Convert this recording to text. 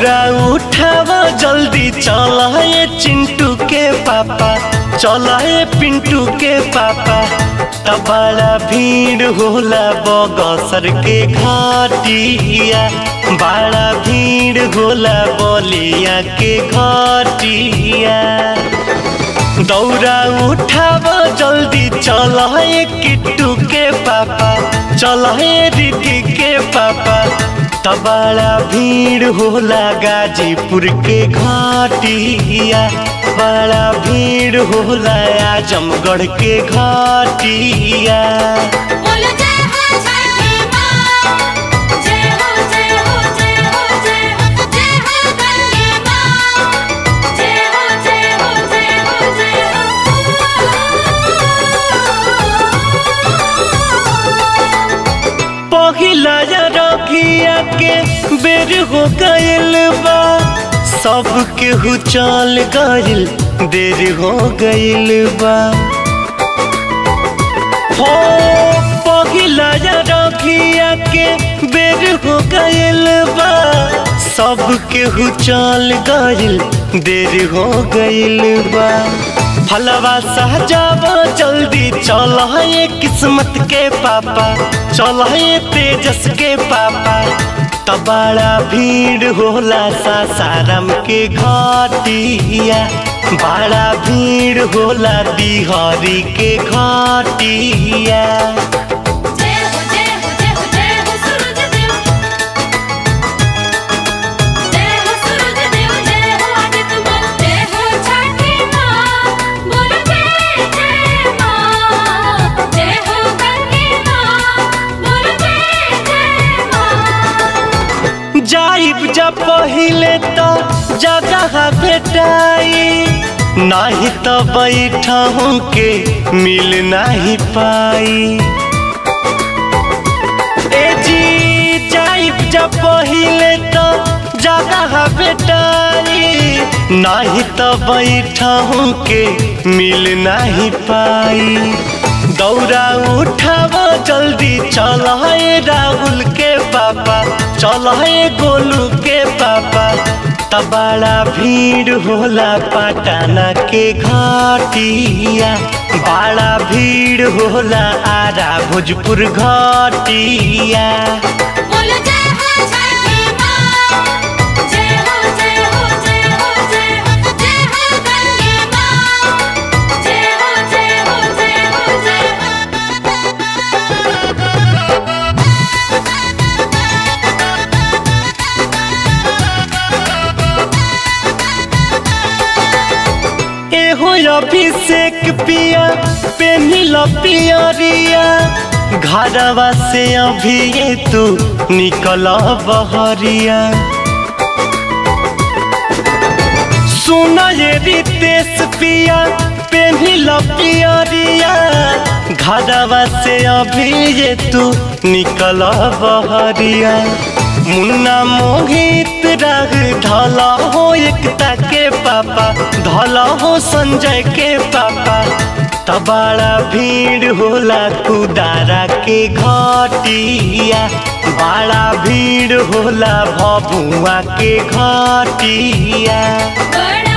दौरा उठाव जल्दी चल ये चिंटू के पापा चल ये पिंटू के पापा तब बड़ा भीड़ होला बगसर के घाटिया बड़ा भीड़ होला बलिया के घाटिया दौरा उठाव जल्दी चल हे किट्टू के पापा चल हे रिटी के पापा तबाड़ा भीड़ होला गाजीपुर के घाटिया बड़ा भीड़ होला आजमगढ़ के घाटिया बोलो जय हो छठी माँ जय हो जय हो जय हो जय हो जय हो गंगे माँ जय हो जय हो जय हो जय हो पहिला रखिया के बेर हो गइल बा सब केहू चल गइल देर हो गइल बा हो पहिला रखिया के बेर हो गइल बा सब केहू चल गइल देर हो गइल बा फलवा सहजाब जल्दी चल ये किस्मत के पापा चल ये तेजस के पापा तबाड़ा भीड़ होला सासाराम के घाटिया बड़ा भीड़ होला बिहारी के घाटिया जय हो जय हो जय हो जय हो सूरज देव जय हो सूरज देव जय हो आदित्य मल जय हो छठी माँ बोलो जय जय माँ जय हो गंगे माँ बोलो जय जय माँ जाइब जब पहिले तो जगह भेटाई नाही तो बैठहूँ के मिल नहीं पाई ए जी जाइब जब पहिले तो जगह भेटाई नाही तो बैठहूँ के मिल नहीं पाई दौरा उठाव जल्दी चल हे राहुल के पापा चल हे गोलू के पापा तबाड़ा भीड़ होला पटना के घाटिया बड़ा भीड़ होला आरा भोजपुर घाटिया बोलो जय हो छठी माँ जय हो जय हो जय हो जय हो जय हो गंगे माँ जय हो जय हो जय हो जय एहो अभिषेक पिया पेनिल पियरिया घरवा से अभी ये तू निकल बहरिया सुन ये रितेश पिया पेनिल पियरिया घरवा से अभी ये तू निकल बहरिया मुन्ना मोहित राग ढला हो एकता के पापा ढला हो संजय के पापा तबाड़ा भीड़ होला कुदारा के घाटिया बड़ा भीड़ होला भभुआ के घाटिया बड़ा